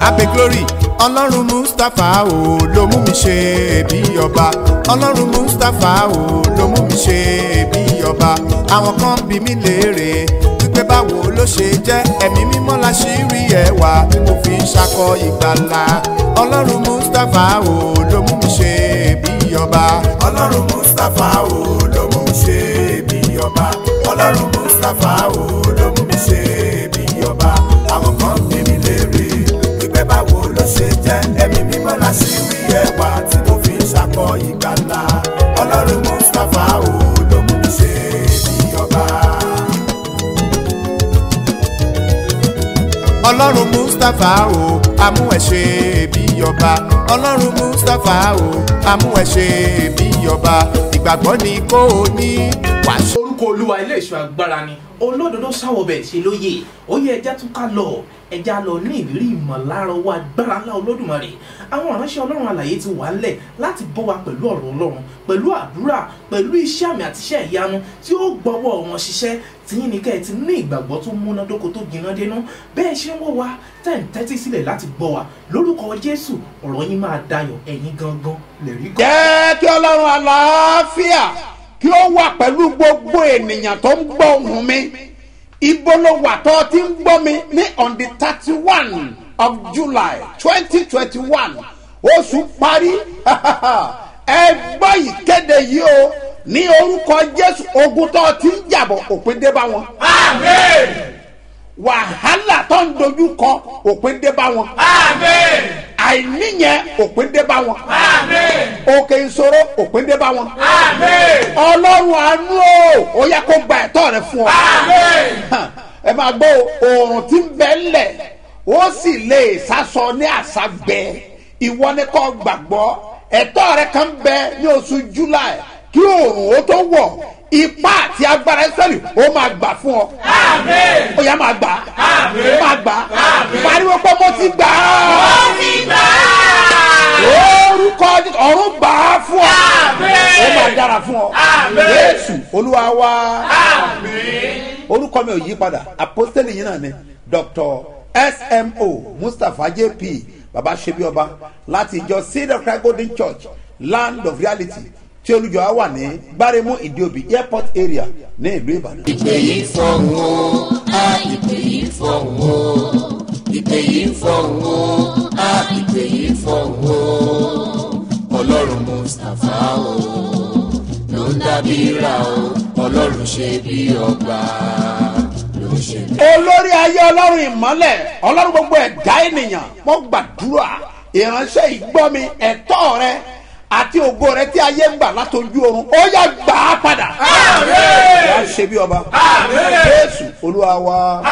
abe glory ọlọ́run mustapha o ló mú mi ṣe bí ọba ọlọ́run mustapha o ló mú mi ṣe bí ọba àwọn kan bí mi léèrè wípé báwo ló ṣe jẹ́ ẹ̀mí mímọ́ la ṣì rí ẹwà tí mo fi ń ṣakọ ìgbàlà ọlọ́run mustapha o ló mú mi ṣe bí ọba ọlọ́run mustapha o ló mú mi ṣe bí ọba ọlọ́run mustapha o ló mú mi ṣe bí ọba àwọn kan bí mi léèrè wípé báwo ló ṣe jẹ́ ẹ̀mí mímọ́ la ṣì rí ẹwà tí mo fi ń ṣakọ ìgbàlà ọlọ́run mustapha o ló mú mi ṣe bí ọba. ọlọ́run mustapha o amú ẹ ṣe bí ọba ọlọ́run mustapha o amú ẹ ṣe bí ọba ìgbàgbọ́ ni kò ní wàá orúkọ olúwa ilé ìṣọ́ agbára ni olódodo sáwọbẹ̀ ṣe lóye ó yẹ ẹja tún ká lọ ẹja lọ ní ìrírí ìmọ̀lára owó agbára ńlá olódùmarè àwọn ìránṣẹ́ ọlọ́run àlàyé ti wà ńlẹ̀ láti bọ́ wa pẹ̀lú ọ̀rọ̀ ọlọ́run pẹ̀lú àdúrà pẹ̀lú iṣẹ́ àmì àti iṣẹ́ ìyanu tí ó gbọ́wọ́ wọn ṣiṣẹ́ tìyín ni kẹ́ ẹ ti ní ìgbàgbọ́ tó múnádóko tó gbiná dénú bẹ́ẹ̀ ṣe ń wò wá tẹ̀ ń tẹ́tí sílẹ̀ láti gbọ́ wa lórúkọ jésù ọ̀rọ̀ yín máa dayọ̀ ẹ̀yin gangan lè rí gan. jẹ́ kí ọlọ́run àlàáfíà kí ó wà pẹ̀lú gbogbo ènìyàn tó ń gbọ́ ohùn mi ibo ló wà tó ti ń gbọ́ mi ní on the thirty one of july twenty twenty one oṣù parí ẹ gbọ́ ìkéde yìí o ní orúkọ jésù ogun tó ti ń jàbọ̀ òpin dé bá wọn. wàhálà tó ń dojú kọ òpin dé bá wọn. àìní yẹn òpin dé bá wọn. òkè ìṣòro òpin dé bá wọn. ọlọ́run àánú o ó yẹ kó gba ẹ̀tọ́ rẹ fún ọ. ẹ máa gbọ́ oòrùn tí ń bẹ ńlẹ̀ ó sì lè sásọ ní àṣàgbẹ ìwọ ni kò gbàgbọ́ ẹ̀tọ́ rẹ kan bẹ ní oṣù july kí oòrùn ó tó wọ̀ ipá àti agbára israẹli ó máa gbà fún ọ. ó yá máa gbà máa gbà pariwo pé mo ti gbà á. orúkọ Jésù, ọ̀run gbà á fún ọ. ó máa dára fún ọ. jésù olúwa wá. orúkọ mi ò yí padà apostoli yìí náà ni dr smo mustapha jp baba sebi ọba láti ìjọ seed of christ golden church land of reality tí olùjọ á wà ní gbáremú ìdíòbí airport area ní ìlú ìbàdàn. ìpè yìí fọ̀hún o a ìpè yìí fọ̀hún o ìpè yìí fọ̀hún o a ìpè yìí fọ̀hún o ọlọ́run mustapha o ló ń dábìíra o ọlọ́run ṣe bí ọba ló ń ṣe bí. olórí ayé ọlọ́run ìmọ́lẹ̀ ọlọ́run gbogbo ẹ̀dá ènìyàn mo gbàdúrà ìránṣẹ́ ìgbọ́mi ẹ̀tọ́ rẹ àti ògo rẹ tí ayé ń gbà látọjú oorun ó yá gbà á padà. wà á ṣe bí ọba jésù olúwa wa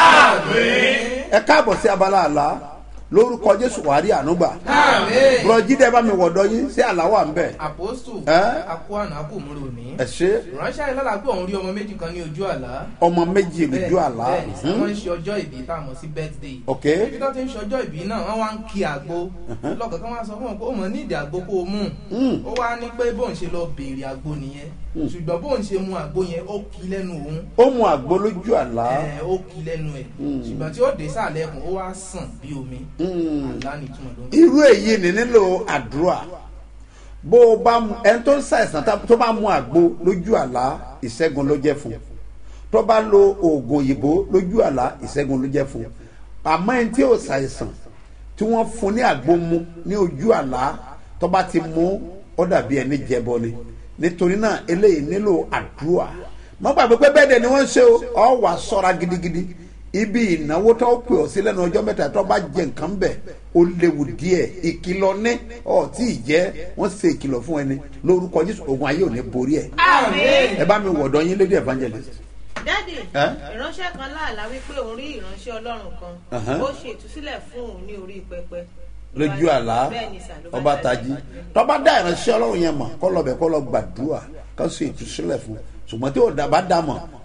ẹ káàbọ̀ sí abala àlá lórúkọ jésù wàá rí ànúgbà bùrọ̀jídẹ́ bá mi wọ̀dọ̀ yín sí àláwà ń bẹ̀ àpòstù Ẹ́? akóhànà akómúrò ní ẹ ṣe ìránṣẹ́ ayélujára pé òun rí ọmọ méjì kan ní ojú àlá ọmọ méjì lójú àlá bẹ́ẹ̀ni sí wọ́n ń ṣe ọjọ́ ìbí tá a mọ̀ sí birthday ok níbi tó ti ń ṣe ọjọ́ ìbí náà wọ́n wá ń kí àgbo lọ́kọ̀ọ́kan wá sọ fún wọn pé ó mọ̀ ní ìdí àgbo kó o mú ó wá ní pé bóun ṣe lọ béèrè àgbo nìyẹn ṣùgbọ́n bóun ṣe mu àgbo yẹn ó kí lẹ́nu òun ó mu àgbo lójú àlá ẹ̀, ó kí lẹ́nu ẹ̀ ṣùgbọ́n tí ó dé sàlẹ̀ ẹ̀kún ó wá sàn bí omi àlá ni ìtumọ̀ ló ń irú èyí ni nílò àdúrà bó o bá mu ẹni tó ń ṣàìsàn tá- tó bá mu àgbo lójú àlá ìṣẹ́gun ló jẹ́ fún un tó bá lo oògùn òyìnbó lójú àlá ìṣẹ́gun ló jẹ́ fún un àmọ́ ẹni tí ò ṣàìsàn tí wọ́n fún ní àgbo mu ní ojú àlá tó bá ti mú ó dàbí ẹni jẹbọ ni nítorí náà eléyìí nílò àdúrà mọ́ gbàgbé pé bẹ́ẹ̀ dẹ̀ ni wọ́n ń ṣe o ọ wà sọ́ra gidigidi ibi ìnáwó tó pè ọ́ sí lẹ́nu ọjọ́ mẹ́ta tó bá jẹ nǹkan bẹ̀ ó léwu díẹ̀ ìkìlọ̀ ní ọ̀ tí ì jẹ́ wọ́n ṣe ìkìlọ̀ fún ẹni lórúkọ jésù ogun ayé ò ní borí ẹ̀ ẹ bá mi wọ̀dọ̀ yín lédè evangelist. dádì Ẹ́? ìránṣẹ́ kan láàlá wípé òun rí ìránṣẹ́ ọlọ́run kan Ẹ̀hẹ́n. ó ṣe ìtúsílẹ̀ fún òun ní orí pẹpẹ. lójú àlá Bẹ́ẹ̀ni sà, ló bá ọba tají. tají tọba dá ìránṣẹ́ ọlọ́run yẹn mọ̀ kọ́ lọ bẹ̀ kọ́ lọ gbàdúrà kọ́ sì ìtúsílẹ̀ fún ṣùgbọ́n tí ò dá bá dá mọ̀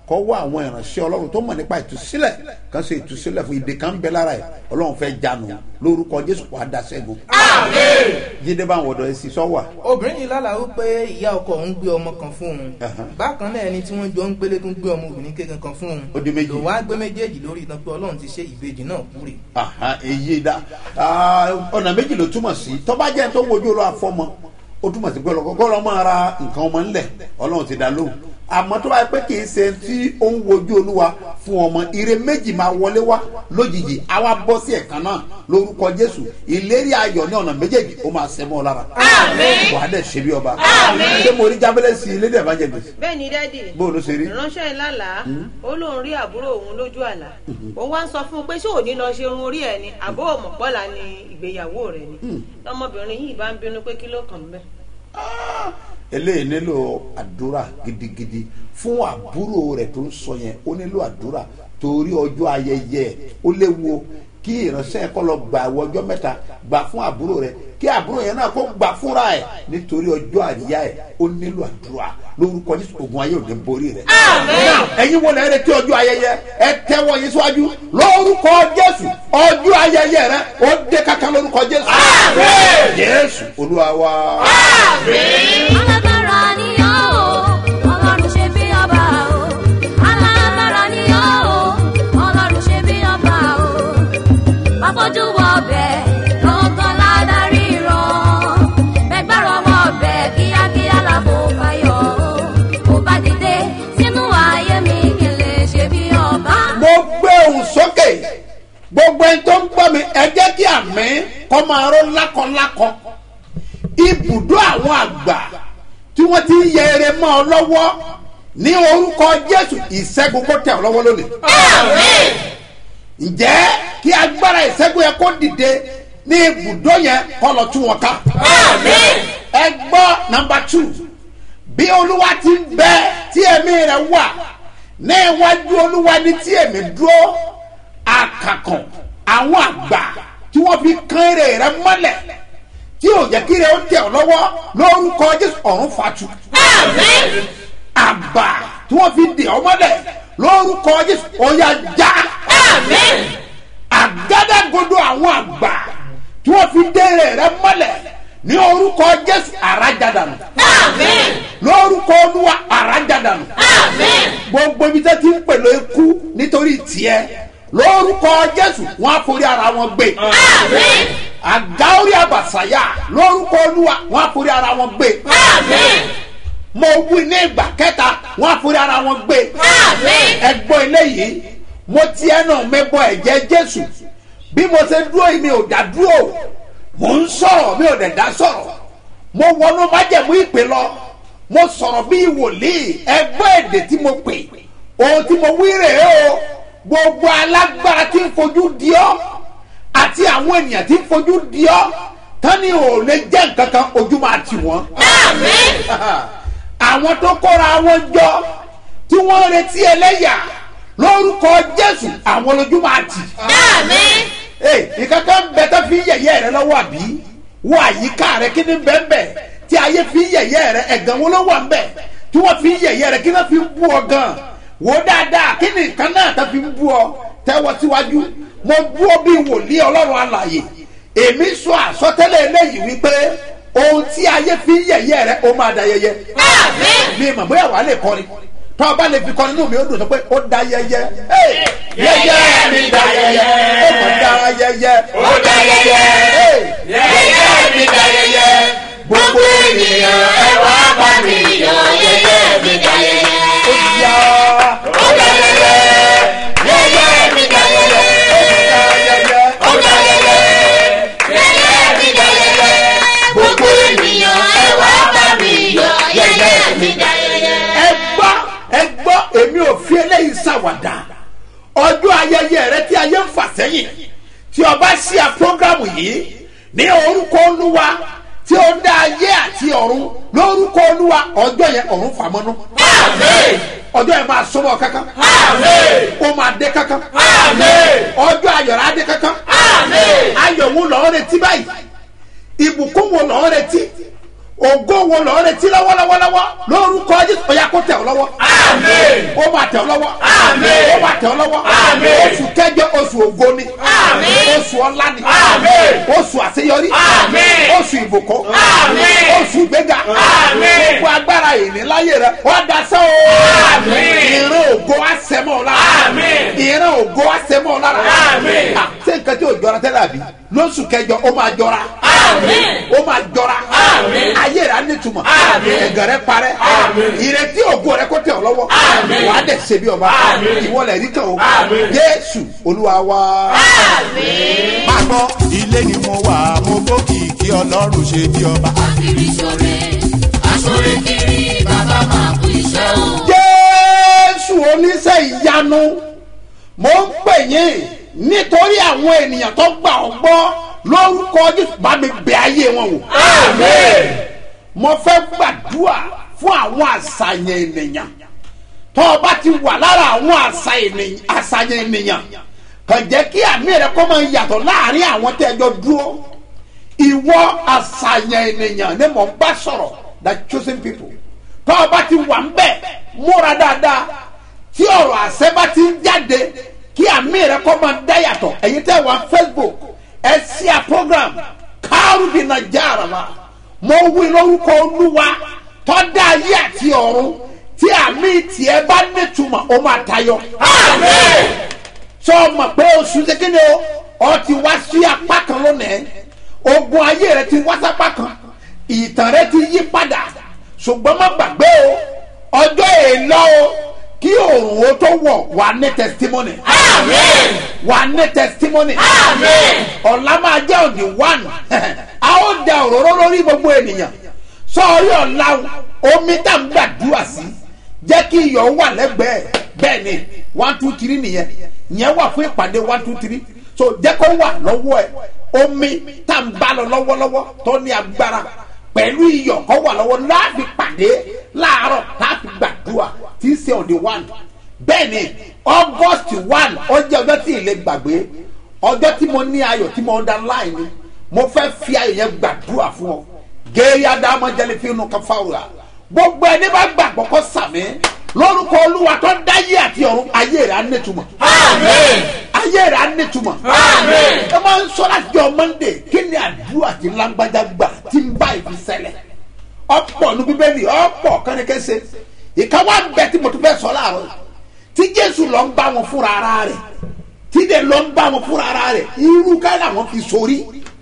kọ́ wá àwọn ìránṣẹ́ ọlọ́run tó mọ̀ nípa ìtúsílẹ̀ kan ṣe ìtúsílẹ̀ fún ìdè kan ń bẹ lára ẹ̀ ọlọ́run fẹ́ jánu lórúkọ jésù wàá da sẹ́gun. jíde bá àwọn ọ̀dọ́ ẹ sì sọ wà. obìnrin yìí lálàá wípé ìyá ọkọ òun gbé ọmọ kan fún òun Ẹ̀hán. bákan náà ẹni tí wọ́n jọ ń gbélé tó ń gbé ọmọbìnrin kékeré kan fún òun Ó di méjì. lòun á gbé méjèèjì lórí ìtàn pé ọlọ́run ti ṣe ìbejì náà kúrè. Aha, èyí dá Ah, ọ̀nà méjì ló túmọ̀ sí tọ́ba jẹ́ tó wojú lọ àfọmọ ó túmọ̀ sí pé ọlọ́kọ́kọ́ lọ́ máa ra nǹkan ọmọ ńlẹ̀ ọlọ́run ti dá lóhùn àmọ́ tó bá yẹ pé kì í ṣe tí ó ń wojú olúwa fún ọmọ ire méjì máa wọlé wá lójijì àwa bọ́ sí ẹ̀kan náà lórúkọ jésù ìlérí ayọ̀ ní ọ̀nà méjèèjì ó máa ṣẹ́ mọ́ ọ lára wà á dẹ̀ ṣe bí ọba ṣé mo rí jábẹ́lẹ́ sí i lédè evangelist bẹ́ẹ̀ ni dádì bó ló ṣe rí ìránṣẹ́ ìlàlá ó lóun rí àbúrò òun lójú àlá òun wá ń sọ fún un pé ṣé òní lọ ṣe irun orí ẹ̀ ni àbó òmùpọ́lá ni ìgbéyàwó rẹ̀ ni ọmọbìnrin yìí bá ń bínú pé kí ló kàn ń bẹ́ẹ̀. eléyìí nílò àdúrà gidigidi fún àbúrò rẹ̀ tó ń sọ yẹn ó nílò àdúrà torí ọjọ́ ayẹyẹ ẹ̀ ó léwu kí ìránṣẹ́ ẹ̀ kọ́ lọ gbà àwọ̀ ọjọ́ mẹ́ta gbà fún àbúrò rẹ̀ kí àbúrò yẹn náà kó gbà fúnra ẹ̀ nítorí ọjọ́ àríyá ẹ̀ ó nílò àdúrà lórúkọ jésù ogun ayé òde borí rẹ̀. Now, ẹ̀yin wo lẹ́yìn retí ọjọ́ ayẹyẹ ẹ tẹ́wọ́ yín síwájú lórúkọ jésù ọjọ́ ayẹyẹ rẹ̀ ó dé kankan lórúkọ jésù. jésù olúwa wa. alágbára ni ọ́ o ọlọ́run ṣe bí ọba o alágbára ni ọ́ o ọlọ́run ṣe bí ọba o bàbójú wọ ọbẹ̀ lọ́gán ládàrí rán bẹ́gbàrọ̀ ọmọ ọbẹ̀ kíákíá làbò fàyọ̀ o ò bá dìde sínú ayé mi kí n lè ṣe bí ọba. mo gbé ohùn sókè gbogbo ẹni tó ń gbọ́ mi ẹ jẹ́ kí àmì kọ́ máa ró lákọ̀lákọ̀ ibùdó àwọn àgbà tí wọ́n ti ń yẹ eré mọ́ ọ lọ́wọ́ ní orúkọ jésù ìṣẹ́gun kó tẹ̀ ọ́ lọ́wọ́ lónìí. ǹjẹ́ kí agbára ìṣẹ́gun yẹn kó dìde ní ibùdó yẹn kọ́ lọ tún wọn ká. ẹ gbọ́ nọmba two bí olúwa ti ń bẹ tí ẹ̀mí rẹ̀ wà ní iwájú olúwa ní tí èmi dúró àkàkàn àwọn àgbà tí wọ́n fi kán èrè rẹ̀ mọ́lẹ̀ tí ò jẹ́ kí rẹ̀ ó tẹ̀ ọ́ lọ́wọ́ lórúkọ jésù ọ̀run fatu. àgbà tí wọ́n fi dè ọ́ mọ́lẹ̀ lórúkọ jésù ọ̀yà já. àgádágodo àwọn àgbà tí wọ́n fi dèrè rẹ̀ mọ́lẹ̀ ní orúkọ jésù àràjàdànù. lórúkọ olúwa àràjàdànù gbogbo ibi tẹ́ ti ń pèlò ikú nítorí tiẹ̀ lórúkọ jésù wọn á forí ara wọn gbé àgáórí àbàsáyà lórúkọ olúwa wọn á forí ara wọn gbé mo wí ní ìgbà kẹta wọn á forí ara wọn gbé ẹgbọ́n eléyìí mo ti ẹnu mi bọ ẹ̀jẹ̀ jésù bí mo ṣe dúró yìí mi ò dá dúró mo ń sọ̀rọ̀ mi ò dẹ̀ dá sọ̀rọ̀ mo wọnú májẹ̀mú ìpè lọ mo sọ̀rọ̀ bí wòlíì ẹgbẹ́ èdè tí mo pè ohun tí mo wí rèé o gbogbo alágbára tí ń fojú di ọ́ àti àwọn ènìyàn tí ń fojú di ọ́ tani ò lè jẹ́ nǹkan kan ojú máa tì wọ́n. àwọn tó kóra wọn jọ tí wọ́n ń retí ẹlẹ́yà lórúkọ jésù àwọn lójú máa tì. ee nǹkan kan bẹ tó fi yẹ̀yẹ́ rẹ lọ́wọ́ àbí wọ àyíká rẹ kí ni bẹ́ẹ̀ bẹ́ẹ̀ tí ayé fi yẹ̀yẹ́ rẹ ẹ̀gàn wo ló wà ń bẹ̀ tí wọ́n fi yẹ̀yẹ́ rẹ kí wọ́n fi bú ọ gan wò dáadáa kí ni nǹkan náà tó fi bú ọ tẹ́wọ́ síwájú mo bú ọ bí wòlíì ọlọ́run alàyè èmi sọ àsọtẹ́lẹ̀ eléyìí wípé ohun tí ayé fi yẹ̀yẹ́ rẹ ó máa da yẹyẹ mi mọ̀ bóyá wàá lè kọrin tọ́ ọba lè fi kọrin inú mi ó dùn sọ pé ó da yẹyẹ yẹyẹ mi da yẹyẹ ó mọ̀ da yẹyẹ ó dá yẹyẹ yẹyẹ mi dá yẹyẹ gbogbo ènìyàn ẹ wá bá mi yọ yẹyẹ mi dá yẹyẹ ó yá ó dá yẹyẹ yẹyẹ mi dá yẹyẹ ó dá yẹyẹ yẹyẹ mi dá yẹyẹ gbogbo ènìyàn ẹ wá bá mi yọ yẹyẹ mi dá yẹyẹ. ẹ gbọ́ ẹ gbọ́ èmi ò fi eléyìí ṣàwàdà ọjọ́ ayẹyẹ rẹ tí ayé ń fà sẹ́yìn tí ọba ṣí a prógrámù yìí ní orúkọ olúwa tí ó dá ayé àti ọ̀run lórúkọ olúwa ọjọ́ yẹn ọ̀run fàmọ́nú ọjọ́ yẹn máa sọ́mọ́ kankan ó máa dé kankan ọjọ́ ayọ̀rọ̀ adé kankan ayọ̀ wo lọ́ọ́ retí báyìí ìbùkún wo lọ́ọ́ retí ògo wo lọ́ọ́ retí lọ́wọ́lọ́wọ́lọ́wọ́ lórúkọ jésù ọ̀yà kó tẹ̀ ọ́ lọ́wọ́ ó máa tẹ̀ ọ́ lọ́wọ́ Àmín. ó máa tẹ̀ ọ́ lọ́wọ́ Àmín. oṣù kẹjọ oṣù ògo ni Àmín. oṣù ọlá ni Àmín. oṣù àṣeyọrí Àmín. oṣù ìbùkún Àmín. oṣù ìgbéga Àmín. gbogbo agbára ìníláyè rẹ wọ́n daṣẹ́ o Àmín. ìran ògo àṣẹmọ́ lára Àmín. ìran ògo àṣẹmọ́ lára Àmín. Ah, ṣé nǹkan tí ò jọra tẹ́lẹ̀ àbí lóṣù kẹjọ ó máa jọra Àmín. ó máa jọra Àmín. ayé rẹ á nítumọ̀ Àmín. ẹ̀gàn rẹ parẹ́ Àmín. ìrètí ògo rẹ kó tẹ̀ ọ́ lọ́wọ́ Àmín. wàá dẹ̀ ṣe bí ọba Àmín. ìwọlẹ̀ rí kan o Àmín. jésù olúwa wa. máa gbọ́ ilé ni mo wà mo gbókìkí ọlọ́run ṣe bí ọba. Akiri ṣore, aṣore kiri, bàbá máa kú iṣẹ́ o. jésù oníṣẹ́ ìyanu mo ń pè yín nítorí àwọn ènìyàn tó gbà ọ́ gbọ́ lórúkọ jésù bá mi bẹ ayé wọn wò. Àmín. mo fẹ́ gbàdúrà fún àwọn àṣàyàn ènìyàn tó o bá ti wà lára àwọn àṣà ènìyàn- àṣàyàn ènìyàn kàn jẹ́ kí àmì rẹ kó máa yàtọ̀ láàrin àwọn tẹ́ ẹ jọ dúró ìwọ àṣàyàn ènìyàn ni mò ń bá sọ̀rọ̀ the chosen people tó o bá ti wà ń bẹ̀ múra dáadáa tí ọ̀rọ̀ àṣẹ bá ti ń jáde kí àmì rẹ kó máa dá yàtọ̀ ẹ̀yin tẹ́ wà facebook ẹ sí a program kárùbí nàìjíríà wa mo wí lórúkọ olúwa tó dá ayé àti ọ̀run tí àmì tiẹ̀ bá nítumọ̀ ó máa tayọ. Àmín. sọ ma pé oṣù kékeré o ọ ti wá sí apá kan lónìí ogun ayé rẹ ti wá sápá kan ìtàn rẹ ti yí padà ṣùgbọ́n má gbàgbé o ọjọ́ èèlọ́ o kí òòrùn o tó wọ̀ wà ní testimony Àmín. wà ní testimony Àmín. ọ̀la máa jẹ́ òdì one a ó da òróró lórí gbogbo ènìyàn sọ́ọ́rí ọ̀la omi tá n gbàdúrà sí jẹ́ kí iyọ̀ wà lẹ́gbẹ̀ẹ́ bẹ́ẹ̀ ni one two three nìyẹn yẹn wà fún ìpàdé one two three so jẹ́ kó wà lọ́wọ́ ẹ̀ omi tá n bá lọ lọ́wọ́lọ́wọ́ tó ní agbára pẹ̀lú iyọ̀ kó wà lọ́wọ́ láàbì pàdé láàárọ̀ láàbì gbàdúrà tí í ṣe òde one bẹ́ẹ̀ ni august one ó jẹ́ ọjọ́ tí ìlẹ̀ gbàgbé ọjọ́ tí mo ní ayọ̀ tí mo underline ni mo fẹ́ fi ayọ̀ yẹn gbàdúrà fún ọ géèyà dáhùn jẹ́lẹ̀ fi inú kan fáwùrà gbogbo ẹni bá gbàgbọ́ kó sàmì lórúkọ olúwa tó dáyé àti ọ̀run ayé rẹ̀ á nítumọ̀ Àmín. ayé rẹ̀ á nítumọ̀ Àmín. ẹ máa ń sọ láti jọ monday kí ni àdúrà tí lágbájá gbà tí ń bá ìfi ṣẹlẹ̀ ọ̀pọ̀ nu bíbélì ọ̀pọ̀ kánìkẹ́sẹ̀ ìkáwá ń bẹ tí mo tún fẹ́ sọ láàárọ̀ tí jésù lọ ń bá wọn fúnra ara rẹ̀ tí dẹ̀ lọ ń bá wọn fúnra ara rẹ̀ irú ká làwọn fi sórí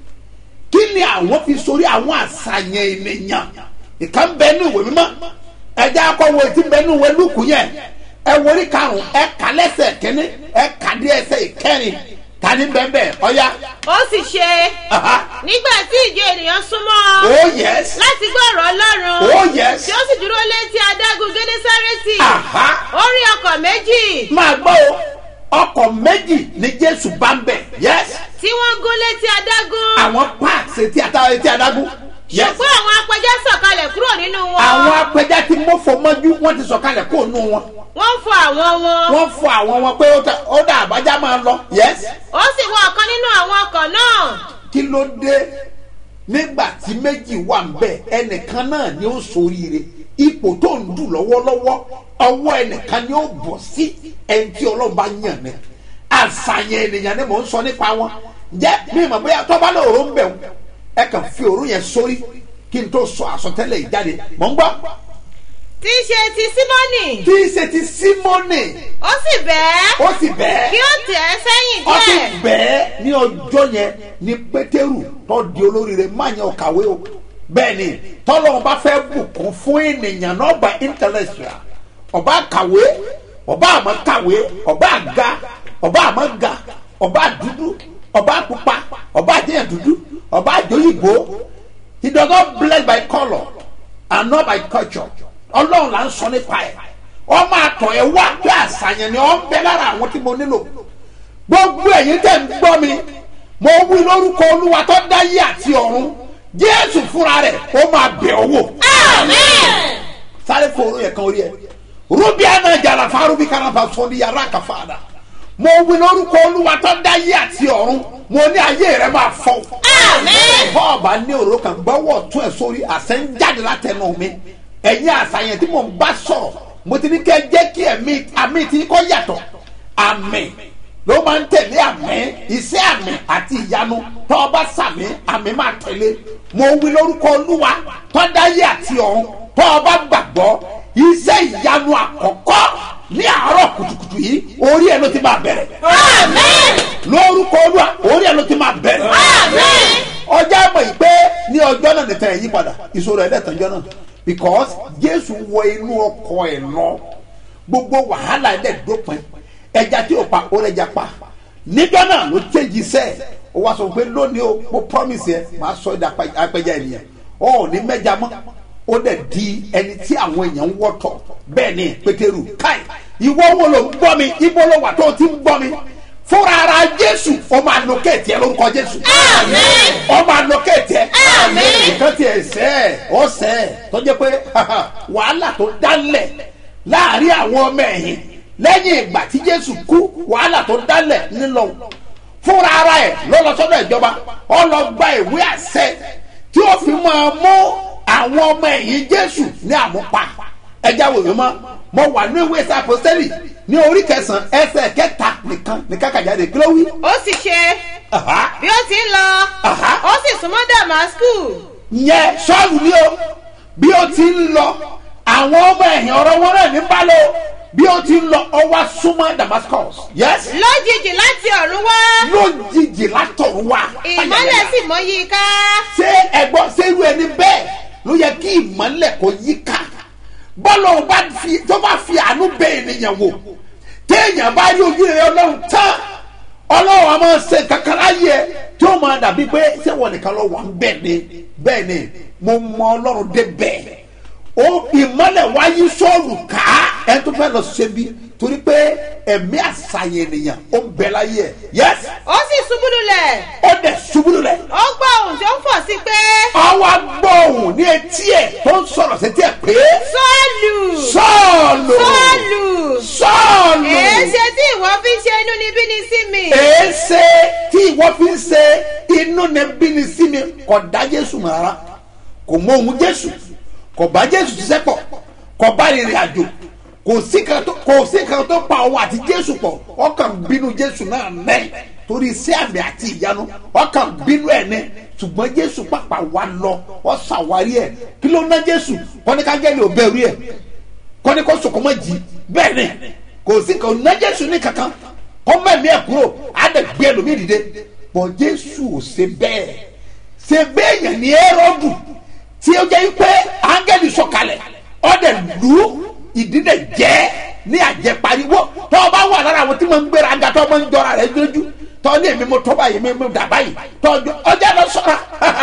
kí ni àwọn fi sórí àwọn àṣàyàn ènìyàn ìka ń bẹ ní ìwé mímọ́ ẹjẹ akọwé tí ń bẹ ní ìwé lùkù yẹn ẹ wọlé karùn ẹ kà lẹ́sẹ̀ kínní ẹ kà dé ẹsẹ̀ ìkẹrin tani bẹ́ẹ̀ ọ̀ya ó sì ṣe aha nígbà tí ìjọ ènìyàn súnmọ́ oh yes láti gbọ́ ọ̀rọ̀ ọlọ́run oh yes tí ó sì dúró létí adágún gédésárẹ́tì aha ó rí ọkọ̀ méjì máa gbọ́ o ọkọ̀ méjì ni jésù bá ń bẹ̀ yes tí wọ́n gún létí adágún àwọn parks etí ata- etí adágún yes ṣùgbọ́n àwọn apẹja sọ̀kalẹ̀ kúrò nínú wọn àwọn apẹja tí mọ́fọ́ mọ́jú wọ́n ti sọ̀kalẹ̀ kó nù wọn wọ́n ń fọ àwọn wọn wọ́n fọ àwọn wọn pé ó dà- ó dà àbájá máa lọ yes ó sì wọ ọ̀kan nínú àwọn ọkọ̀ náà kí ló dé nígbà tí méjì wà ń bẹ ẹnìkan náà ni ó soríire ipò tó ń dù lọ́wọ́lọ́wọ́ ọwọ́ ẹnìkan ni ó bọ̀ sí ẹni tí ọlọ́run bá yàn ní àṣàyàn ènìyàn ni mò ń sọ nípa wọn jẹ́ mi mọ̀ bóyá tọ́ba náà òró ń bẹ̀ wọ́n ẹ kàn fi òró yẹn sórí kí n tó sọ àsọtẹ́lẹ̀ yìí jáde mọ̀ ń gbọ́ tí í ṣe ti símọ́nì tí í ṣe ti símọ́nì ó sì bẹ́ẹ̀ ó sì bẹ́ẹ̀ kí ó tẹ̀ ẹ́ sẹ́yìn ó sì díẹ̀ bẹ́ẹ̀ ní ọjọ́ yẹn ní pétérù tó di olóríire má yẹn ò kàwé o bẹ́ẹ̀ ni tọ́lọ́run bá fẹ́ bùkún fún ènìyàn náà bá intellectual ọba kàwé ọba àmọ́ kàwé ọba àga ọba àmọ́ ga ọba dúdú ọba pupa ọba àjẹyàn dúdú ọba àjọyìnbó he does not bless by colour and not by culture ọlọ́run là ń sọ nípa ẹ̀ ọmọ àtọ̀ ẹ̀ wá pé àṣàyàn ni ọ̀ ń bẹ lára àwọn tí mo nílò gbogbo ẹ̀yin tẹ̀ ń gbọ́ mi mo wí lórúkọ olúwa tó dáyé àti ọ̀run jésù fúnra rẹ̀ ó máa bẹ̀ ọ́ wò àmín sáré fòrò yẹ kan orí ẹ rubi ana jara farubi kanafa sọni yàrá kàfàdà mo wí lórúkọ olúwa tó dáyé àti ọ̀run mo ní ayé rẹ máa fọ́ Àmín. bọ́ọ̀bà ní òró kan gbọ́wọ́ tún ẹ̀ sórí àṣẹ ń jáde látẹnu mi ẹ̀yin àṣàyàn tí mo ń bá sọ̀rọ̀ mo ti ní kẹ́ jẹ́ kí ẹ̀mí àmì àmì tí kò yàtọ̀ àmì ló máa ń tẹ̀lé àmì iṣẹ́ àmì àti ìyanu tó o bá sàmì àmì máa tẹ̀lé mo wí lórúkọ olúwa tó dáyé àti ọ̀run tó o bá gbàgbọ́ iṣẹ́ ìyanu àkọ́kọ́ ní àárọ̀ kùtùkùtù yìí orí ẹ̀ ló ti máa bẹ̀rẹ̀ lórúkọ olúwa orí ẹ̀ ló ti máa bẹ̀rẹ̀ ọjọ́ àmọ̀ yìí pé ní ọjọ́ náà nìkan ẹ̀ yí padà ìṣòro ẹ̀ lẹ́tọ̀ọ́jọ́ náà because jésù wọ inú ọkọ̀ ẹ̀ lọ gbogbo wàhálà ẹ̀ dẹ̀ dópin ẹja tí o pa ó lẹ́jà pa níjọ́ náà ló change iṣẹ́ ẹ̀ ó wá sọ pé lónìí o mo promise ẹ màá sọ ẹ̀dá apẹja ènìyàn ọ ò ní mẹ́ja mọ́ ó dẹ̀ di ẹni tí àwọn èèyàn ń wọ́tọ̀ bẹ́ẹ̀ ni pétérù káì ìwọ wo ló ń gbọ́ mi ibo ló wà tó o ti ń gbọ́ mi fúnra ara jésù ó máa lo kéètì ẹ lórúkọ jésù ó máa lo kéètì ẹ nǹkan tí ẹ sẹ́ ẹ̀ ó sẹ́ ẹ̀ tó jẹ́ pé wàhálà tó dálẹ̀ láàrin àwọn ọmọ ẹ̀yìn lẹ́yìn ìgbà tí jésù kú wàhálà tó dálẹ̀ nílọ fúnra ara ẹ̀ ló lọ sọ́dọ̀ ìjọba ó lọ gba ìwé àṣẹ tí ó fi máa mú àwọn ọmọ ẹ̀yìn jésù ní àmúpa ẹja wòye mọ́ mo wà ní ìwé sàpọ́sẹ́lì ní orí kẹsàn-án ẹsẹ̀ kẹta nìkan ní kákàjáde kí ló wí. ó sì ṣe Aha. bí ó ti ń lọ Aha. ó sì súnmọ́ damasku yẹn sọ́ọ̀lù ni o bí ó ti ń lọ àwọn ọmọ ẹ̀yìn ọ̀rọ̀ wọn náà ní balẹ̀ o bí ó ti ń lọ ọwọ́ súnmọ́ damascus yes lójijì láti ọ̀run wá lójijì látọ̀run wá. ìmọ́lẹ̀ sì mọ́ yí i ká ṣé ẹgbọ́n ṣerú ẹni bẹ́ẹ̀ ló yẹ kí ìmọ̀lẹ̀ kò yí ká bọ́lá ò bá fi tó bá fi àánú bẹ ènìyàn wò téèyàn bá rí ojú rẹ ọlọ́run tán ọlọ́run a máa ṣe kankan láyé ẹ tí ó máa dàbí pé ṣé wọn nìkan lọ wà ń bẹ̀ ni bẹ́ẹ̀ ni mo mọ ọlọ́run dé bẹ́ẹ̀ ó ìmọ̀lẹ̀ wáyé sọ́ọ̀lù ká ẹ tó fẹ́ lọ ṣe bí torí pé ẹ̀mí àṣàyàn ènìyàn ó ń bẹ láyé ẹ yẹs ó sì ṣubú lulẹ̀ ó dẹ̀ ṣubú lulẹ̀ ó gbọ́ ohùn tó ń fọ̀ sí pé ọwọ́ gbóhùn ní etí ẹ̀ tó ń sọ̀rọ̀ sétí ẹ̀ pé sọ́ọ̀lù sọ́ọ̀lù sọ́ọ̀lù sọ́ọ̀lù èéṣe tí ìwọ fi ń ṣe inú níbí ni sí mi èéṣe tí ìwọ fi ń ṣe inú ní bíni sí mi kò dá jésù mọ̀ rárá kò mọ ohun jésù kò bá jésù ṣiṣẹ́ pọ̀ kò bá rìnrìn àjò kò sí kan tó kò sí kan tó pa òun àti jésù pọ̀ ọkàn bínú jésù náà nẹ́ torí iṣẹ́ àmì àti ìyanu ọkàn bínú ẹ̀ ní ṣùgbọ́n jésù pàpà wà lọ ọ ṣàwárí ẹ̀ kí ló ná jésù kọ́níkájẹ́lì ò bẹ̀rù ẹ̀ kọ́ni kó sọ̀kọ́ mọ́ jì bẹ́ẹ̀ ni kò sí kò ná jésù ní kankan kọ́ mẹ́mí ẹ̀ kúrò á dẹ̀ gbé ẹlòmíì dìde bọ̀ jésù ò ṣe bẹ́ẹ̀ ṣe bẹ́ẹ̀ yẹn ní ẹ́rọ́dù tí ó jẹ́ pé áńgẹ́lì sọ̀kalẹ̀ ọ̀dẹ̀ lù ú ìdílé jẹ́ ní àjẹpariwo tó o bá wà lára àwọn tí mo ń gbéra aga tó o máa ń jọra rẹ lójú tó o ní èmi mo tọ́ báyìí mi mo dà báyìí tó o jọ ọjà lọ sọ̀rọ̀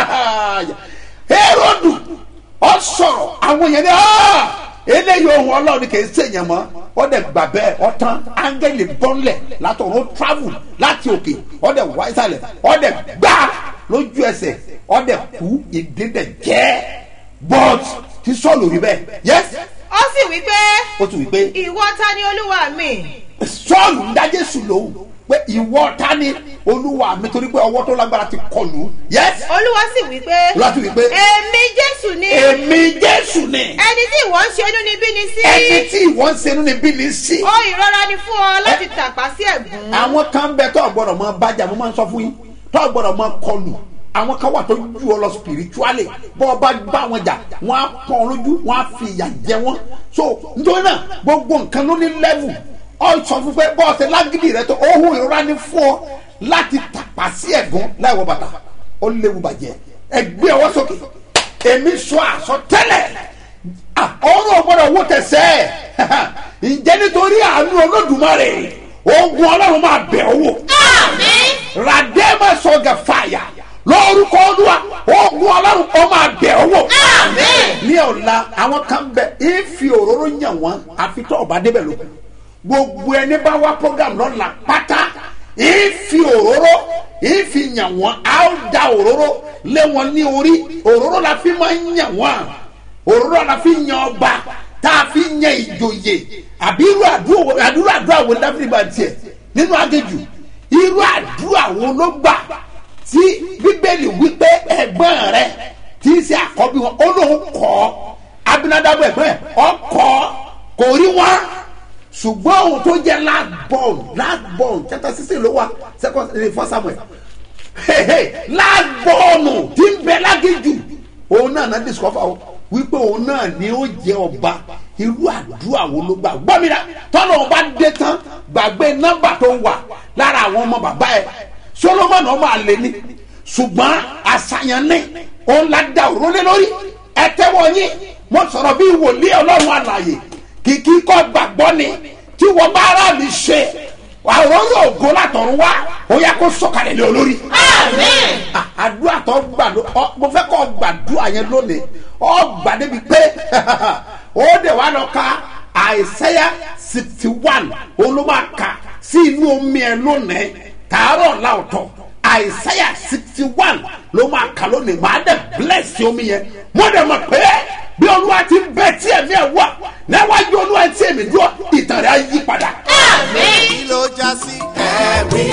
ẹ́rọ́dù ọ sọ̀rọ̀ àwọn yẹn ní ọ́ eléyìí ohun ọlọ́run kì í sèyàn mọ́ ọ dẹ̀ gbà bẹ́ẹ̀ ọ tán áńgẹ́lì bọ́ńlẹ̀ látọ̀run ó travel láti òkè ọ dẹ̀ wá ìsàlẹ̀ ọ dẹ̀ gbá lójú ẹsẹ̀ ọ dẹ̀ kú ìdílé jẹ́ but tí sọ́ọ̀lù rí bẹ́ẹ̀ yes ó sì wí pé ó tún wí pé ìwọ ta ni olúwa mi sọ́ọ̀lù ń dá jésù lóhùn pé ìwọ ta ni olúwa mi torí pé ọwọ́ tó lágbára ti kọlù yes olúwa sì wí pé Olúwa sì wí pé, èmi jésù ni èmi jésù ni ẹni tí ìwọ ń ṣe inú níbí ni sí ẹni tí ìwọ ń ṣe ní bí ní sí. ó ìrora ni fún ọ láti tàpá sí ẹ̀gún àwọn kan bẹ tó gbọdọ̀ mọ bájà mo máa ń sọ fún yín tó gbọdọ̀ mọ kọlù àwọn kan wà tó ju ọ lọ spiritually bọ́ ọ bá bá wọn jà wọ́n á pọ́n ọ lójú wọ́n á fi ìyà jẹ wọ́n so nítorí náà gbogbo nǹkan ló ní level ọ sọ fún pé bọ́ọ̀sì lágídí rẹ tó ohun ìrora ní fún ọ láti tàpá sí ẹ̀gún láìwọ bàtà ó léwu bàjẹ́ ẹgbẹ́ ọwọ́ sókè èmi sọ àsọtẹ́lẹ̀ ọrùn ọgbọ́dọ̀ wó tẹ̀sẹ̀ ǹjẹ́ nítorí àánú olódùmarè ogun ọlọ́run máa bẹ̀ ọ́ wò radema sọgà fàyà lórúkọ olúwa ogun ọlọ́run ó máa bẹ̀ ọ́ wò ní ọ̀la àwọn kan bẹ ìfi òróró yàn wọ́n àfi tó ọba débẹ̀ ló gbogbo ẹni bá wá program lọ́la pátá ìfi òróró ìfi yàn wọ́n á da òróró lé wọn ní orí òróró la fi máa ń yàn wọ́n òróró la fi yan ọba tá a fi yan ìjòyè àbí irú àdúrà àdúrà àdúrà wo dáfídì bá tiẹ̀ nínú agéjù irú àdúrà wo ló gbà tí bíbélì wípé ẹ̀gbọ́n rẹ tí í ṣe àkọ́bí wọn ó lóun kọ́ abinadabu ẹ̀gbọ́n ẹ̀ ọkọ̀ kò rí wọn ṣùgbọ́n òun tó jẹ́ last born last born chapter sixteen ló wà second eh, first samuel Hey, hey, last born tí ń bẹ lágéjù òun náà náà discover o wípé òun náà ni ó jẹ ọba irú àdúrà wo ló gbà gbọ́ mi rà tọ́lọ̀ ọba dé tán gbàgbé nọ́mbà tó wà lára àwọn ọmọ bàbá ẹ̀ solomoni ọmọ àlè ni ṣùgbọ́n àṣàyàn ní òun la da òrólé lórí ẹ tẹ́wọ́ yín mo sọ̀rọ̀ bí wòlíì ọlọ́run àlàyé kìkì kọ́ gbàgbọ́ ni tí wọ́n bá ara mi ṣe àwọn yóò go látọ̀run wá ó yẹ kó sọ̀kalẹ̀ lé olórí. Ah, àdúrà tó gbà ló ọ mo fẹ́ kọ́ gbàdúrà yẹn lónìí ọ gbà débi pé ó dẹ̀ wá lọ ka àìsẹ́yà sixty one òun ló máa kà sí inú omi ẹ̀ lónìí tààrọ̀ láòtọ̀ àìsẹ́yà sixty one ló máa kà lónìí màá dẹ̀ bless omi yẹn mo dẹ̀ mọ̀ pé bí olúwa ti bẹ tí ẹ̀mí ẹ̀ wà níwájú olúwa tí èmi dúró ìtàn rẹ̀ á yí padà. kí ló já sí ẹ̀rí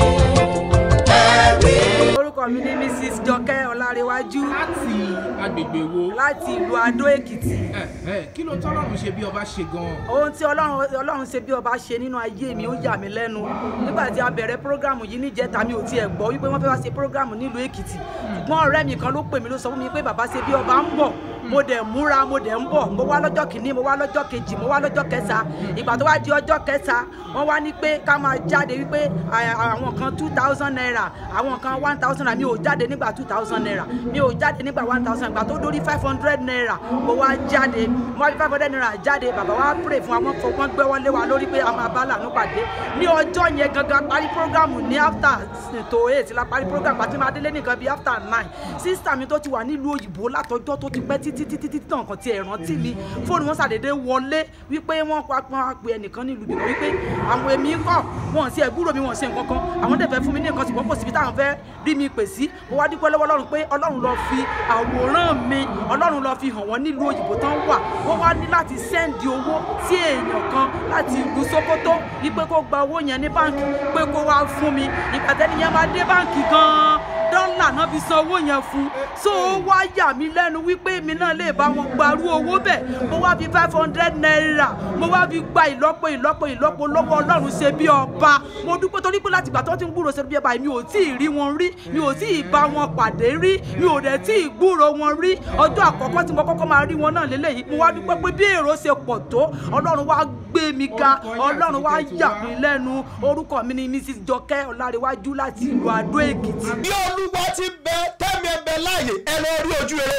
ẹ̀rí. orúkọ mi ní mrs jọkẹ́ ọlárẹ̀wájú láti agbègbè wo láti ìlú adó èkìtì Ẹ̀hẹ́, kí ló tọ́lọ́run ṣe bí ọba ṣe gan-an. ohun tí ọlọ́run ọlọ́run ṣe bí ọba ṣe nínú ayé mi ó yà mí lẹ́nu nígbà tí a bẹ̀rẹ̀ prógrámù yìí níjẹta mi ò tiẹ̀ gbọ́ wípé wọ́n fẹ́ wá ṣe prógrámù nílùú èkìtì ṣùgbọ́n ọ̀rẹ́ mi kan ló pè mí ló sọ fún mi pé bàbá ṣe bí ọba ń bọ̀ mo dẹ̀ múra mo dẹ̀ ń bọ̀ mo wá lọ́jọ́ kìíní mo wá lọ́jọ́ kejì mo wá lọ́jọ́ kẹta ìgbà tó wá di ọjọ́ kẹta wọ́n wá ní pé ká máa jáde wípé à- àwọn kan two thousand naira àwọn kan one thousand naira mi ò jáde nígbà two thousand naira mi ò jáde nígbà one thousand ìgbà tó dórí five hundred naira mo wá jáde mo wá fi five hundred naira jáde bàbá wa pray fún wa wọ́n fọ wọ́n gbẹ́wọ́ lé wa lórí pé a máa bá lànà pàdé ní ọjọ́ yẹn gangan parí programu ní after to eight la parí programu àti máa délé nìkan bíi after nine sísítà mi tó ti wà nílùú òyìnbó látọjọ́ tó ti pẹ́ títí títí títí tàn kan ti ẹ̀ rántí mi fóònù wọn ṣàdédé wọlé wípé wọ́n pa pọn pe ẹnìkan nílùú bìkan wípé àwọn èmi ń kọ̀ wọn sí ẹ̀gbúrò mi wọn ṣe nǹkan kan àwọn dẹ̀ fẹ́ fún mi ní nǹkan ṣùgbọ́n kò síbi táwọn fẹ́ rí mi pè sí mo wá dúpẹ́ lọ́wọ́ ọlọ́run pé ọlọ́run lọ fi àwòrán mi ọlọ́run lọ fi hàn wọ́n nílùú òyìnbó tán wà wọ́n wá ní láti sẹ́ndì owó sí èèyàn kan láti ìlú sokoto wípé kó gba owó yẹn ní báǹkì pé kó wá fún mi ìgbà tẹ́ni yẹn máa dé báǹkì gan-an dọ́là náà fi san owó yẹn fún so ó wá yà mí lẹ́nu wípé èmi náà lè bá wọn gbarú owó bẹ́ẹ̀ mo wá fi five hundred naira mo wá fi gba ìlọ́po ìlọ́po ìlọ́po lọ́wọ́ ọlọ́run ṣe bí ọba mo dúpẹ́ torí pé láti ìgbà tó ti ń gbúrò ṣe bí ọba mi ò tí ì rí wọn rí mi ò tí ì bá wọn pàdé rí mi ò dẹ̀ tí ì gbúrò wọn rí ọjọ́ àkọ́kọ́ tí mo kọ́kọ́ máa rí wọn náà lélẹ́yìí mo wá dúpẹ́ pé bí èrò ṣe pọ̀ tó ọlọ́run wá gbé mi ga ọlọ́run wá yà mí lẹ́nu orúkọ mi ni mrs jọkẹ́ ọlárẹ̀wájú láti ìlú adó èkìtì. bí olúwa ti bẹ tẹ́mi ẹ bẹ láàyè ẹ lọ rí ojú rere.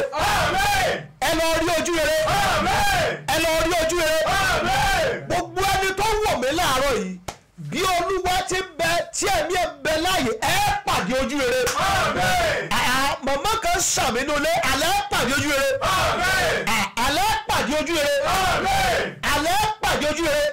ẹ lọ rí ojú rere. ẹ lọ rí ojú rere. gbogbo ẹni tó wọ̀ mí láàárọ̀ yìí bí olúwa ti bẹ tí ẹ̀mí ẹ bẹ láàyè ẹ pàdé ojú rere. Ah, màmá kan ṣàmínúlé alẹ́ pàdé ojú rere. Ah, alẹ́ pàdé ojú rere. alẹ́ pàdé ojú rere.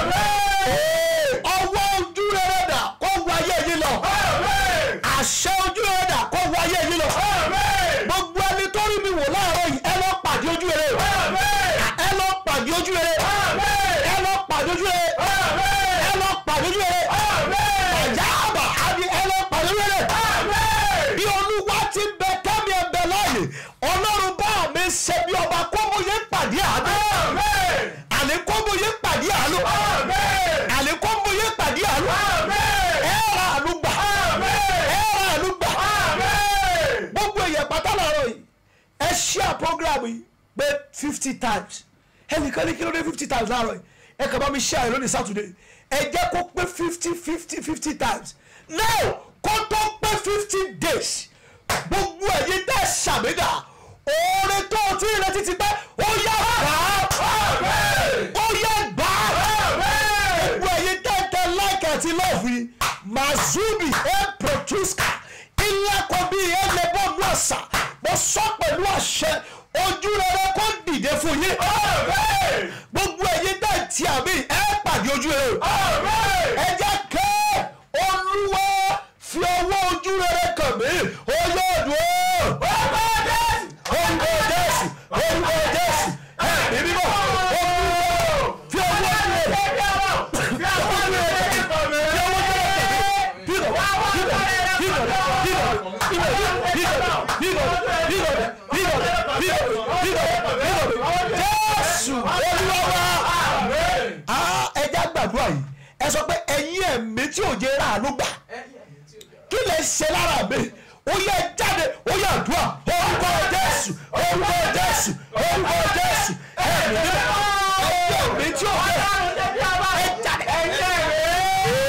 ọwọ́ ojú rere dà kó wáyé yìí lọ àṣẹ ojú rere dà kó wáyé yìí lọ. gbogbo ẹni tó rí mi wò láàárọ̀ yìí ẹ lọ pàdé ojú rere. ẹ lọ pàdé ojú rere. ẹ lọ pàdé ojú rere. ẹ lọ pàdé ojú rere. ọ̀já àbà àbí ẹ lọ pàdé ojú rere. bí olúwa ti bẹ kẹ́mi ẹ bẹ láàyè ọlọ́run bá mi ṣe bí ọba kó mo yé pàdé àánú. àní kó mo yé pàdé àánú. àní kó mo yé pàdé àánú. ẹ ra àánú gbà. ẹ ra àánú gbà. gbogbo èèyàn pátá lọ́rọ̀ yìí ẹ share program yìí pé fifty times ẹnìkan ní kí ló dé fifty times láàárọ̀ yìí ẹ kàn bá mi share ẹ lónìí Saturday ẹ jẹ́ kó pé fifty fifty fifty times now kó tó pé fifty days gbogbo ẹ̀yin tẹ́ ṣàmìdá oore tó o ti ń retí ti pẹ́ ó yá gbà á ó yá gbà á gbogbo ẹ̀yin tẹ́ tẹ́ like àti love yìí mazubi e produska ilé ẹ̀kọ́ bíi ẹlẹ́bọ̀nù àṣà mo sọ pẹ̀lú àṣẹ ojú rere kó dìde fún yín gbogbo ẹ̀yin tẹ́ ti àmì ẹ pàdé ojú rere ẹ jẹ́ kẹ́ olúwa fi ọwọ́ ojú rere kàn mí olóòdù ó orúkọ jésù orúkọ jésù ẹ̀mí mímọ́ olúwa fi ọwọ́ ojú rere fi ọwọ́ ojú rere fi ọwọ́ ojú rere kàn mí fi ọwọ́ ojú rere kàn mí jésù olúwa wa ẹja gbàdúrà yìí ẹ sọ pé ẹ̀yin ẹ̀mí tí ò jẹ́ ráàánú gbà kí lè ṣe lára mi ó yẹ jáde ó yẹ àdúrà orúkọ jésù orúkọ jésù orúkọ jésù ẹ̀mí nígbà ẹ̀yin ẹ̀mí tí ò jẹ́ ẹ jáde.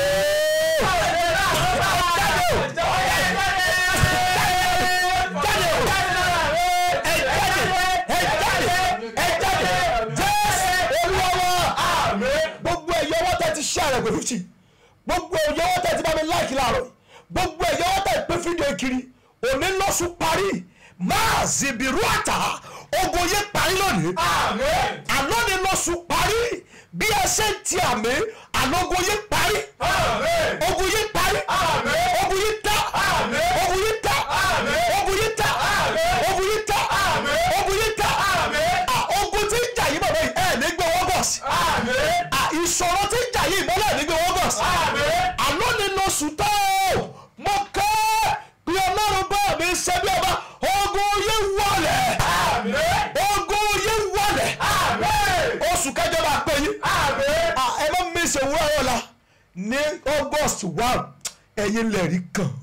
gbogbo ẹ̀yọ́ wọ́n tẹ̀ ti ṣe àrẹ̀ pẹ̀lú sí gbogbo ẹ̀yọ́ wọ́n tẹ̀ ti bá mi láìkí láàárọ̀ yìí gbogbo ẹ̀yọ́ wọ́n tẹ̀ pé fídíò kiri òní lọ́sùn parí máa zìbìrú àtà ogun yé parí lónìí àná ni lọ́sùn parí bí ẹ ṣe ń ti àmì àná ogun yé parí ogun yé parí ogun yé tá ogun yé tá ogun yé tá ogun yé tá ogun yé tá Ah, ogun tí ń jà yìí bàbá yìí ẹ̀ ní gbé wọ́n bọ̀ sí Ah, ìṣòro tí ń jà yìí ìmọ́lẹ̀ ní gbé wọ́n bọ̀ sí àná ni lọ́sùn tó mo kẹ́ bí ọlọ́run bá mi ṣe bí ọba ogun yé wọlé ogun yé wọlé oṣù kẹjọ máa pè yín Ah, ẹ má mi ṣe wúrọ̀ ọ̀la ní august one ẹ̀yin lẹ́rìí kan.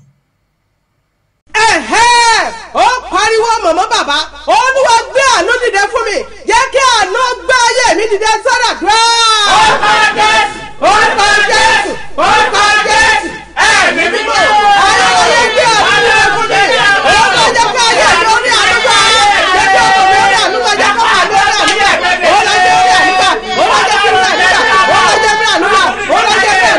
ẹ̀hẹ́ ó pariwo mọ̀mọ́ bàbá olúwa gbé àánú dìde fún mi jẹ́ kí àánú gbé ayé mi dìde sọ́dọ̀ dúró. orúkọ jésù orúkọ jésù orúkọ jésù ẹ̀mí mímọ́ ayé gbé àánú dìde fún mi orúkọ jẹ́ kí ayé mi ó ní àánú gbà jẹ́ kí ọkọ̀ mi ó ní àánú gbà jẹ́ kí ọkọ̀ mi ó ní àánú gbà olùjẹ́ ó ní àánú gbà olùjẹ́ kí ó ní àánú gbà olùjẹ́ kí ó ní àánú gbà olùjẹ́ kí ó ní àánú gbà olùjẹ́ kí ó ní àánú gbà olùjẹ́ kí ó ní àánú gbà olùjẹ́ kí ó ní àánú gbà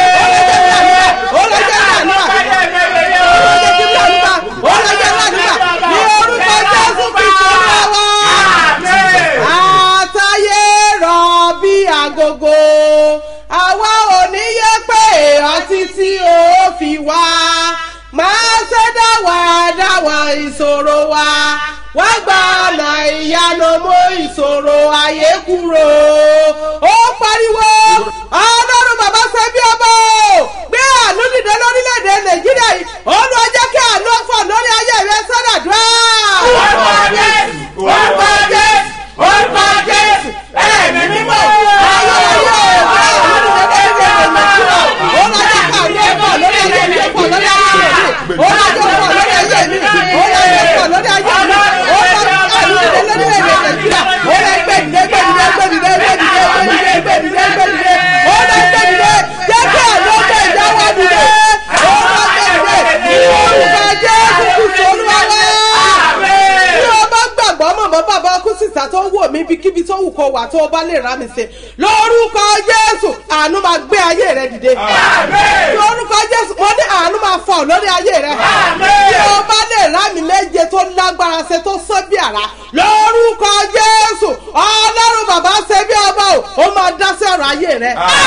ní orúkọ jésù kristu olúwa àtàyè rọ̀ bí agogo àwa ò ní yẹ pé ọtí tí ó fi wá máa ṣe dáwà dáwà ìṣòro wa wá gba ọ̀nà ìyanu mú ìṣòro ayé kúrò ó pariwo ọlọ́run bàbá ṣe bí ọmọ o gbé àánú dìde lórílẹ̀‐èdè nàìjíríà yìí olùwà jẹ́ kí àánú fọ̀ lórí ayé rẹ sọ́dọ̀ dùn. orúkọ jésù orúkọ jésù orúkọ jésù ẹ̀mí mímọ́ ayé ayé àánú dìde lórílẹ̀‐èdè nàìjíríà olùwà jẹ́ kí àánú fọ̀ lórí ayé mi fọ̀ lórí ayé mi olùwà jẹ́ fọ̀ lórí ayé mi olùwà jẹ́ fọ̀ lórí ayé mi olùwà jẹ́ àánú dìde lórílẹ̀‐èdè nàìjíríà olùwà gbẹ̀dìdẹ gbẹ̀dìdẹ gbẹ̀dìdẹ gbẹ̀dìdẹ gbẹ̀dìdẹ gbẹ̀dìdẹ olùwà gbẹ̀dìdẹ jẹ́ kí àánú gbẹ̀ ìdáwọ́ dìde olùwà gbẹ̀dìdẹ ní orúkọ jésù kristu olúwa wá bí o bá gbàgbọ́ mọ̀mọ́ bàbá ọkú sísá tó ń wò mí ibikíbi tó wù kó wà tó o bá lè rà mí sí lórúkọ jésù àánú máa gbé ayé rẹ dìde lórúkọ jésù mo ní àánú máa fọ lórí ayé rẹ bí o bá lè rà mí méje tó lágbára ṣe tó sán bí àrá lórúkọ jésù ọlọ́run bàbá ṣe bí ọba o ó máa dá sí ọ̀rọ̀ ayé rẹ.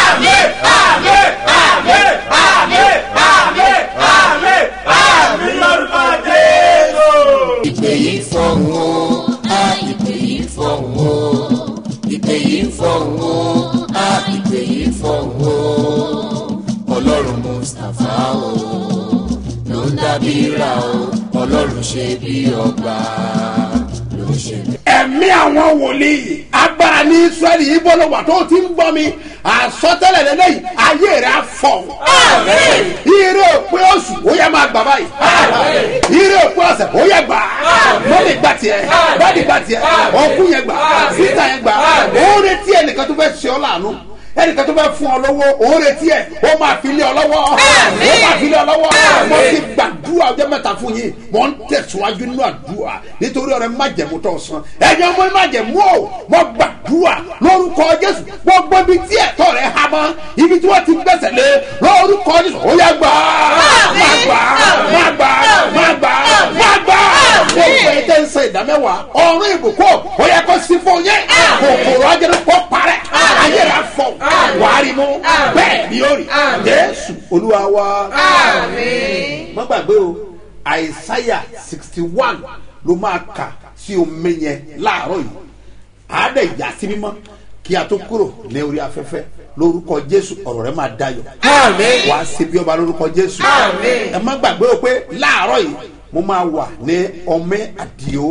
ìpè yìí fọ̀hún o á ìpè yìí fọ̀hún o ìpè yìí fọ̀hún o á ìpè yìí fọ̀hún o ọlọ́run mustapha o ló ń dábìíra o ọlọ́run ṣe bí ọba ló ń ṣe bí. ẹ̀mí àwọn wòlíì agbára ní israẹli yìí bọ́lọ̀ wà tó ti ń gbọ́ mi àsọtẹ́lẹ̀ lẹ́lẹ́yìn ayé rẹ̀ á fọ̀. ire òpin oṣù ó yẹ máa gbà báyìí. ire òpin ọ̀sẹ̀ ó yẹ gbà. mọ́mí gbà tiẹ̀ dáàdì gbà tiẹ̀ ọkú yẹn gbà sísà yẹn gbà. ó retí ẹnìkan tó fẹ́ ṣe ọ́ láàánú ẹnìkan tó fẹ́ fún ọ lọ́wọ́ ó retí ẹ̀ ó máa fi lé ọ lọ́wọ́ ó máa fi lé ọ lọ́wọ́ mo ti gbàdúrà ọjọ́ mẹ́ta fún yín mo ń tẹ̀síwájú nínú àdúrà nítorí ọ̀rẹ́ májẹ̀mú tó sàn ẹ̀yin ọmọ májẹ̀mú o mo gbàdúrà lórúkọ jésù gbogbo ibi tí ẹ̀tọ́ rẹ̀ há mọ́ ibi tí wọ́n ti gbẹ̀sẹ̀ lé lórúkọ jésù ó yẹ gbà má gbà má gbà má gbà má gbà gbogbo ẹ̀ tẹ́ ń sọ ìdámẹ́wàá ọ̀run ìbùkún ó yẹ kó sí fún yẹn kòkòrò ajẹ́rẹ́ kó parẹ́ ayé rẹ̀ fọ́ wàárí mú bẹ́ẹ̀ ni ó rí jésù olúwa wa. má gbàgbé o àìsáyà sixty one ló máa kà sí omi yẹn láàárọ̀ yìí àádẹ́ ìyá sí mímọ́ kí a tó kúrò ní orí afẹ́fẹ́ lórúkọ jésù ọ̀rọ̀ rẹ máa dayọ̀ wàá ṣe bí ọba lórúkọ jésù ẹ má gbàgbé o pé láàárọ̀ yìí mo máa wà ní ọmẹ àdìo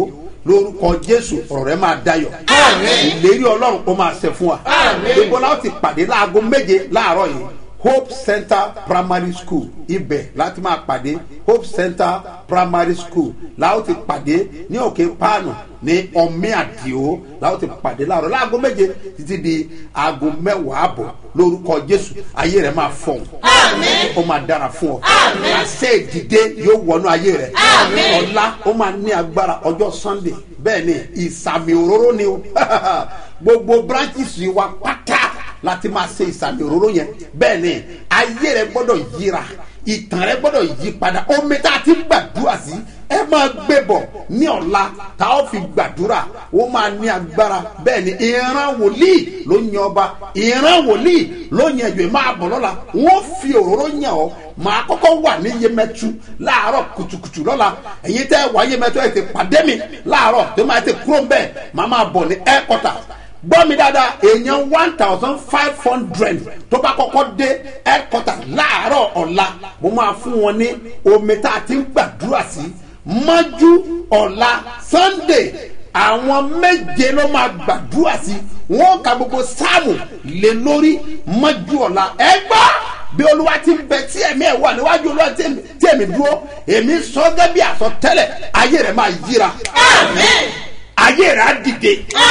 lórúkọ jésù ọ̀rọ̀ rẹ máa dayọ̀ ìlérí ọlọ́run ó máa ṣẹ fún wa gbogbo láwọn ti pàdé láago méje láàárọ̀ yìí hope center primary school ibẹ̀ láti máa pàdé hope center primary school láwọn ti pàdé ní òkè páànù ní ọmí àdìo láwọn ti pàdé láàárọ̀ láago méje títí di aago mẹ́wàá àbọ̀ lórúkọ jésù ayé rẹ máa fọ̀n ó máa dára fún ọ àṣẹ ìdìde yóò wọnú ayé rẹ ọ̀la ó máa ní agbára ọjọ́ sunday bẹ́ẹ̀ ni ìsàmì òróró ni o gbogbo branches wa pátá láti máa ṣe ìsàmì òróró yẹn bẹ́ẹ̀ ni ayé rẹ gbọ́dọ̀ yíra ìtàn rẹ gbọ́dọ̀ yí padà omi tá a ti ń gbàdúrà sí ẹ máa gbé bọ̀ ní ọ̀la tá a fi gbàdúrà ó máa ní agbára bẹ́ẹ̀ ni ìran wòlíì ló yan ọba ìran wòlíì ló yan ẹ̀jọ̀ máa bọ̀ lọ́la wọ́n fi òróró yàn ọ́ màá kọ́kọ́ wà ní yemẹtu láàárọ̀ kùtùkùtù lọ́la ẹ̀yin tẹ́ wà yemẹtu ẹ̀ ti pàdé mi láàárọ̀ tó máa ti kúrò ń bẹ́ẹ̀ màá máa bọ̀ ní ẹ́kọ́tà gbọ́ mi dáadáa èèyàn one thousand five hundred tó bá kọ́kọ́ dé headquarter láàárọ̀ ọ̀la mo máa fún wọn ní omi tá a ti ń gbàdúrà sí mọ́jú ọ̀la sunday àwọn méje ló máa gbàdúrà sí wọn ka gbogbo sáàmù lé lórí mọ́jú ọ̀la ẹ gbọ́ bí olúwa ti ń bẹ tí ẹ̀mí ẹ̀ wà níwájú olúwa tí ẹ̀mí dúró èmi sọ gẹ́gẹ́ bí àsọtẹ́lẹ̀ ayé rẹ̀ máa yíra. amen ayé rẹ̀ á dìde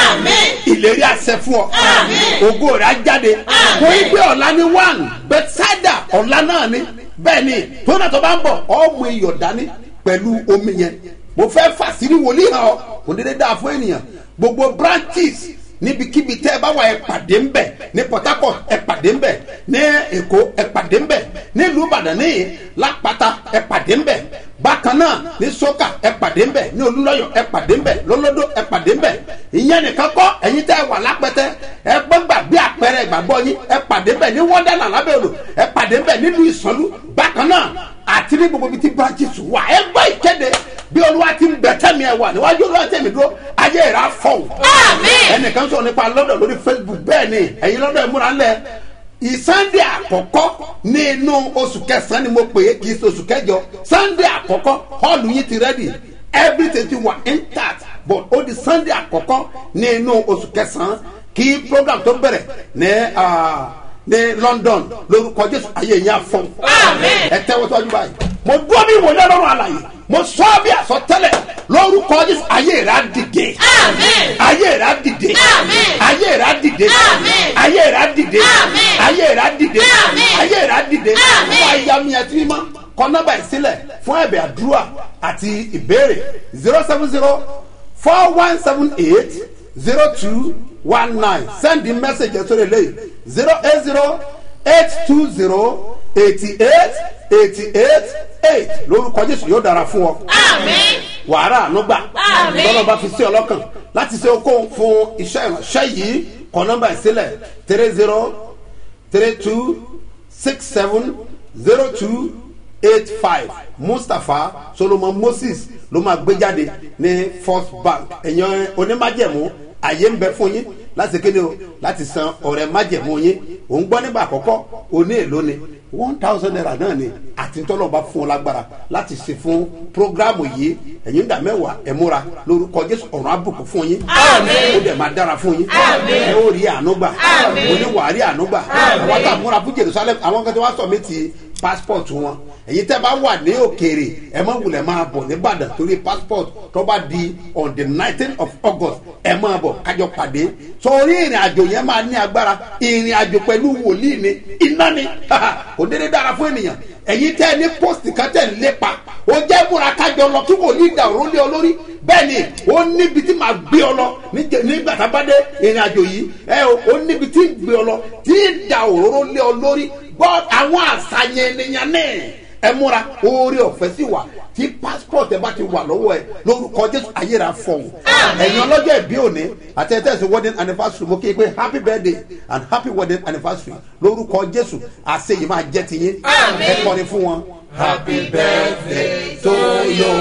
ìlérí àṣẹ fún ọ ògo rẹ̀ á jáde kò í gbé ọ̀la ní one bethsaida ọ̀la náà ni bẹ́ẹ̀ ni tónà tó bá ń bọ̀ ọmọ iyọ̀ dání pẹ̀lú omi yẹn mo fẹ́ fàṣírí wòlíì hàn ọ́ kò dédé dáa fún ènìyàn gbogbo branches níbikíbi tẹ́ ẹ bá wà ẹ pàdé ń bẹ̀ ní port harcourt ẹ pàdé ń bẹ̀ ní èkó ẹ pàdé ń bẹ̀ nílùú ìbàdàn níyì lápáta ẹ pàdé ń bẹ̀ bákan náà ní sọ́kà ẹ pàdé ń bẹ̀ ní olúlọ́yọ̀ ẹ pàdé ń bẹ̀ lọ́lọ́dọ̀ ẹ pàdé ń bẹ̀ ìyẹn nìkan kọ́ ẹ̀yin tẹ́ ẹ wà lápẹ́tẹ́ ẹ gbọ́ngbà bí àpẹẹrẹ ìgbàgbọ́ yín ẹ pàdé ń bẹ̀ ní wọ́ndẹ́là lábẹ́ odò ẹ pàdé ń bẹ̀ nílùú ìsọ̀lú bákan náà àti ní gbogbo ibi tí branches wà ẹ gbọ́ ìkéde bí olúwa ti ń bẹ tẹ́mi ẹ wà níwájú olúwa tẹ́mi dúró ayé rẹ̀ á fọ̀hún. ẹnìkan sọ̀rọ̀ nípa lọ́dọ̀ lórí facebook bẹ́ẹ̀ ni ẹ̀yin lọ́dọ̀ ẹ̀ múra ńlẹ̀ ìsànńdé àkọ́kọ́ ní inú oṣù kẹsàn-án ni mo pè é kì í ṣe oṣù kẹjọ sànńdé àkọ́kọ́ họ́ọ̀lù yín ti rẹ́dì everything ti wà intact but ó di sànńdé àkọ́kọ́ ní inú oṣù kẹsàn-án kí program tó bẹ̀rẹ̀ ní ní london lórúkọ jésù ayé yẹn afọ́n ẹ tẹ́wọ́ tọ́jú báyìí mo dúró bí ìwòye ọlọ́run àlàyé mo sọ bí àsọtẹ́lẹ̀ lórúkọ jésù ayé rẹ̀ á dìde ayé rẹ̀ á dìde ayé rẹ̀ á dìde ayé rẹ̀ á dìde ayé rẹ̀ á dìde ayé rẹ̀ á dìde fún ayami àti mímọ́ kọ nọ́mbà ìsílẹ̀ fún ẹ̀bẹ̀ àdúrà àti ìbéèrè zero seven zero four one seven eight zero two one nine send the message ẹ̀sọ́ rẹ̀ lẹ́yìn zero eight zero eight two zero eighty eight eighty eight eight lórúkọ jésù yóò dára fún ọ. wàhálà ànúgbà lọ́nà bá fi sí ọlọ́kàn láti ṣe okòó fún iṣẹ́ ìránṣẹ́ yìí kọ nọ́mbà ìsílẹ̀ three zero three two six seven zero two eight five mustapha solomon moses ló máa gbé jáde ní first bank ẹ̀yàn onímájẹ̀mú àyè ń bẹ fún yín láti kéde o láti san ọ̀rẹ́ májẹ̀mú yín ò ń gbọ́ nígbà àkọ́kọ́ òní èlò ni one thousand naira náà ni àti tọ́lọ́ba fún ọ lágbára láti ṣe fún programu yìí ẹ̀yin dà mẹ́wàá ẹ̀ múra lórúkọ jésù ọ̀run àbùkù fún yín ó dẹ̀ máa dára fún yín ẹ ó rí ànúgbà mo ní wàá rí ànúgbà àwọn tá a múra fún jerusalem àwọn kan tí wọ́n sọ mí ti passport wọn èyí tẹ́ bá wà ní òkèèrè ẹ má wulẹ̀ máa bọ̀ nìbàdàn torí passport tó bá di on the nineteen of august ẹ máa bọ̀ kájọ pàdé torí ìrìn àjò yẹn máa ní agbára ìrìn àjò pẹ̀lú wòlíì ni iná ni kò dédé dára fún ènìyàn èyí tẹ́ ní post kan tẹ̀ ń lépa ó jẹ́ múra kájọ lọ kí wòlíì dà òró lé ọ lórí bẹ́ẹ̀ ni ó níbi tí màá gbé ọ lọ nígbà tá a bá dé ìrìn àjò yìí ẹ ó níbi tí ń gbé ọ lọ tí ń da òróró lé ọ lórí gbọ́ àwọn àṣàyàn ènìyàn náà ẹ múra oore ọ̀fẹ́ sí wa tí passport ẹ bá ti wà lọ́wọ́ ẹ lórúkọ jésù ayéra fọ̀hún ẹ̀yin ọlọ́jọ́ ìbí òní àti ẹ̀tẹ́ ẹ̀sìn wedding anniversary mo kí i pé happy birthday and happy wedding anniversary lórúkọ jésù àṣeyìí máa jẹ́ ti yín ẹ kọrin fún wọn. happy birthday to you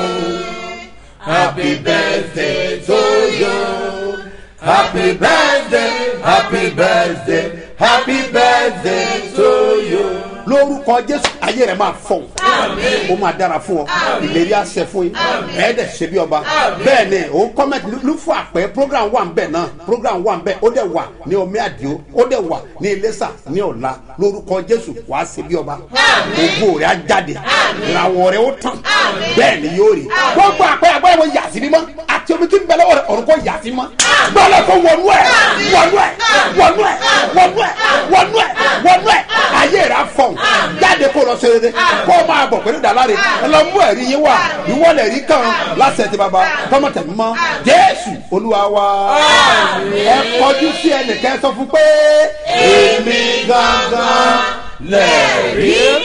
happy birthday to you happy birthday happy birthday happy birthday to you. lórúkọ jésù ayé rẹ máa fọ ó máa dára fún ọ ìlérí àṣẹ fún yín ẹ dẹ̀ ṣe bí ọba bẹ́ẹ̀ ni òun kọ́mẹ́tì ló fún àpẹ́ program wà ń bẹ̀ náà program wà ń bẹ̀ ó dẹ̀ wà ní omi àdìo ó dẹ̀ wà ní iléṣà ní ọ̀la lórúkọ jésù wàá ṣe bí ọba ògo rẹ á jáde ìràwọ̀ rẹ ó tàn bẹ́ẹ̀ ni yóò rí gbogbo àpẹ́ àgbẹ̀ wo yà sí mímọ́ àti omi tí ń bẹ lọ́wọ́ rẹ ọ̀run kò yà sí mọ́ gbọ́dọ̀ kó wọnú ẹ̀ wọnú ẹ̀ wọnú ẹ̀ wọnú ẹ̀ wọnú ẹ̀ wọnú ẹ̀ ayé rẹ á fọ̀n jáde kó lọ sóore kó o máa bọ̀ pẹ̀lú ìdáláre ẹ lọ mú ẹ̀rí yín wá ìwọ́lẹ̀ rí kan lásẹ̀ tí baba tọmọtẹ̀ mọ́ jésù olúwa wa ẹ kọjú sí ẹnìkan ẹ sọ fún pé èmi gangan lẹ́ẹ̀rí